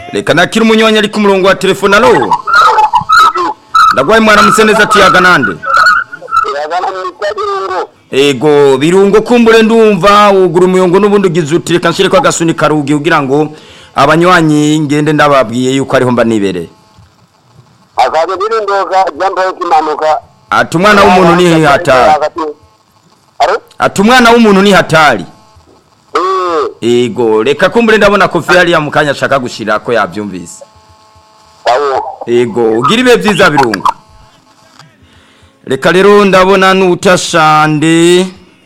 reka nakira umunywanyi ari ku murongo wa telefone alo ndagwaye mwaramutse neza tiyaga nande iragana mu kabingo ego birungo kumbure ndumva wugura umuyongo n'ubundi ugize uti reka nshire ko agasuni karugi kugira ngo abanywanyi ngende ndababwiye yuko ariho mba nibereye akaza birindoka jambaye kimanuka ati umwana w'umuntu ni hatari Aro? ati umwana w'umuntu ni hatari Eh, ego reka kumbure ndabona kofi hariya mu kanya ashaka gushira ko yabyumvise sawa. ego ugira ibihe byiza birungo reka rero ndabona n'utashande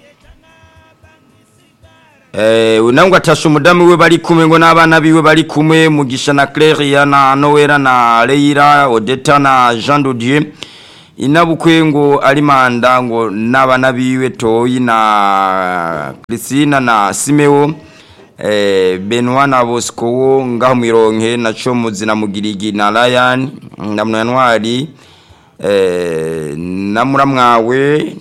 eh unangwa atasha umudamu we bari kumwe ngo n'abana biwe bari kumwe mugisha na Claire na Noera na Leira Odeta na Jean de Dieu inabukwe ngo ari manda ngo n'abana biwe Toyi na Christina na Simeo eh Benoit na Bosco wo ngaho mwironke na Comuzi na Mugirigi na Ryan na Mwanwari eh na muramwawe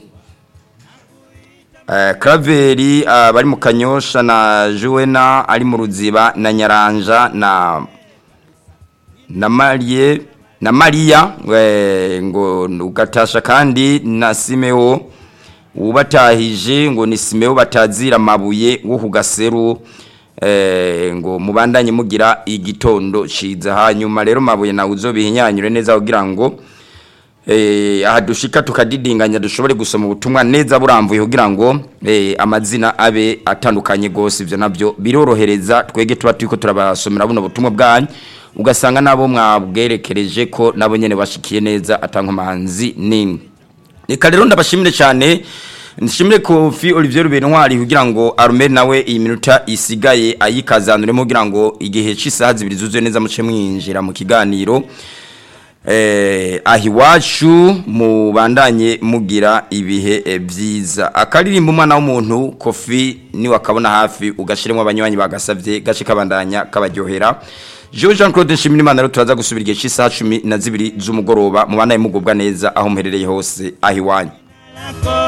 eh Kraveri ah, bari mu Kanyosha na Juena ari mu Ruziba na Nyaranja na na Marie na Maria we, ngo ugatasha kandi na Simeo ubatahije ngo ni Simeo batazira mabuye wo kugaseru eh ngo mubandanye mugira igitondo ciza hanyuma rero mabuye na uzobihinyanyure neza kugira ngo eh aha dushika tukadidinganya dushobore gusoma ubutumwa neza buramvuye kugira ngo eh amazina abe atandukanye gose ivyo navyo birorohereza twege tuba turiko turabasomera buno butumwa bwanyu ugasanga nabo mwabwerekereje ko nabo nyene bashikiye neza atankomanzi nini reka rero ndabashimire cyane nshimire kofi Olivier Rubentwari kugira ngo Armel nawe iyi minota isigaye ayikazanuremo kugira ngo igihe cy'isaha zibiri zuzuye neza muce mwinjira mu kiganiro eh ahiwacu mubandanye mugira ibihe eh, byiza akaririmba umwana w'umuntu kofi ni wakabona hafi ugashiremo abanywanyi bagasavye gace kabandanya kabaryohera Jean Jean Claude Nshimirimana rero turaza gusubira igihe cy'isaha 12 z'umugoroba mubandanye mugubwa neza aho muherereye hose ahiwanyu